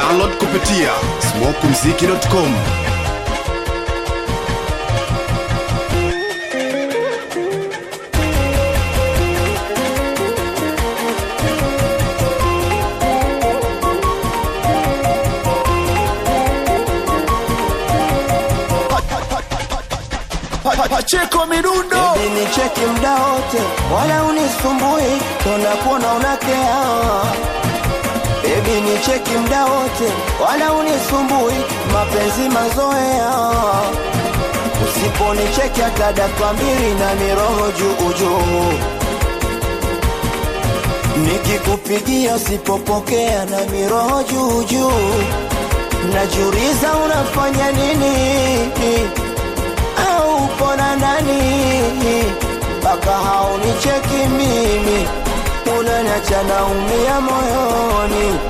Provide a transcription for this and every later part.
Download kupitia smokumziki.com. Pacheko midundo Baby ni cheki mda wote, wala unisumbui, tona kuona unakea. Baby ni cheki mda wote, wala unisumbui, mapenzi mazoea. Usiponicheki hata dakika mbili na miroho juu juu. Nikikupigia usipopokea na miroho juu juu. Najiuliza unafanya nini? au upona ndani mpaka haunicheki mimi, unaniacha naumia moyoni.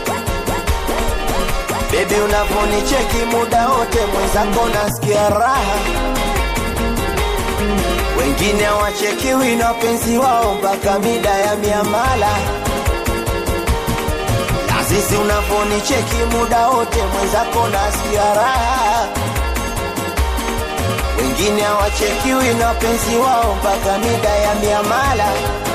Bebi, unavonicheki muda wote mwenzako nasikia raha, wengine hawachekiwi na wapenzi wao mpaka mida ya miamala. Na sisi unavonicheki muda wote mwenzako nasikia raha wengine hawachekiwi na wapenzi wao mpaka mida ya miamala.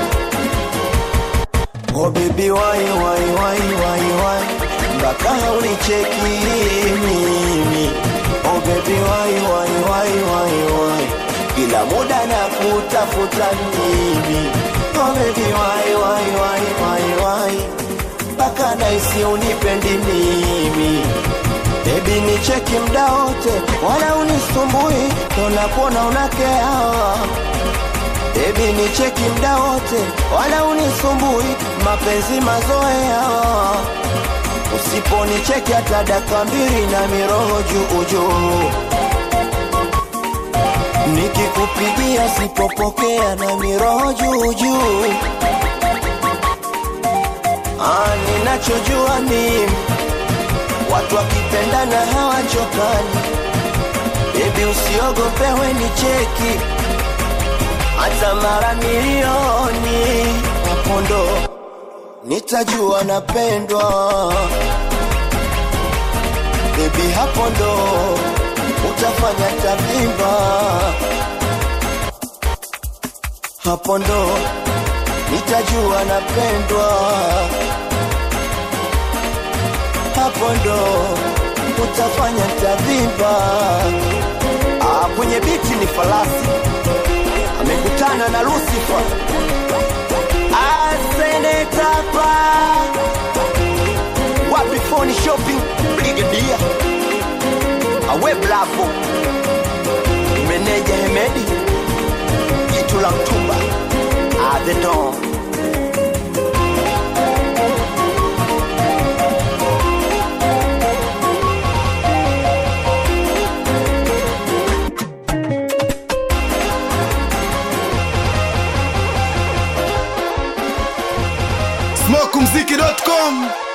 Oh baby why why why why why mpaka haunicheki mimi. Oh baby why why why why why kila muda na kutafuta mimi. Oh baby why why why why why mpaka naisi unipendi mimi Baby ni cheki mda wote, wala unisumbui, tona kuona unakea. Baby ni cheki mda wote, wala unisumbui, mapenzi mazoea. Usiponicheki hata dakika mbili na miroho juu juu. Nikikupigia sipopokea na miroho juu juu. Ah, ninachojua mimi watu wakipendana hawachokani. Bebi, usiogope, we ni cheki hata mara milioni, hapo ndo nitajua napendwa. Bebi, hapo ndo utafanya tabimba, hapo ndo nitajua napendwa hapo ndo utafanya tavimba. Ah, kwenye biti ni falasi amekutana na Lucifer asenetapa wapi phone shopping brigadia awe blavo meneja Hemedi jitu la mtumba ah, the dawn smokumziki.com.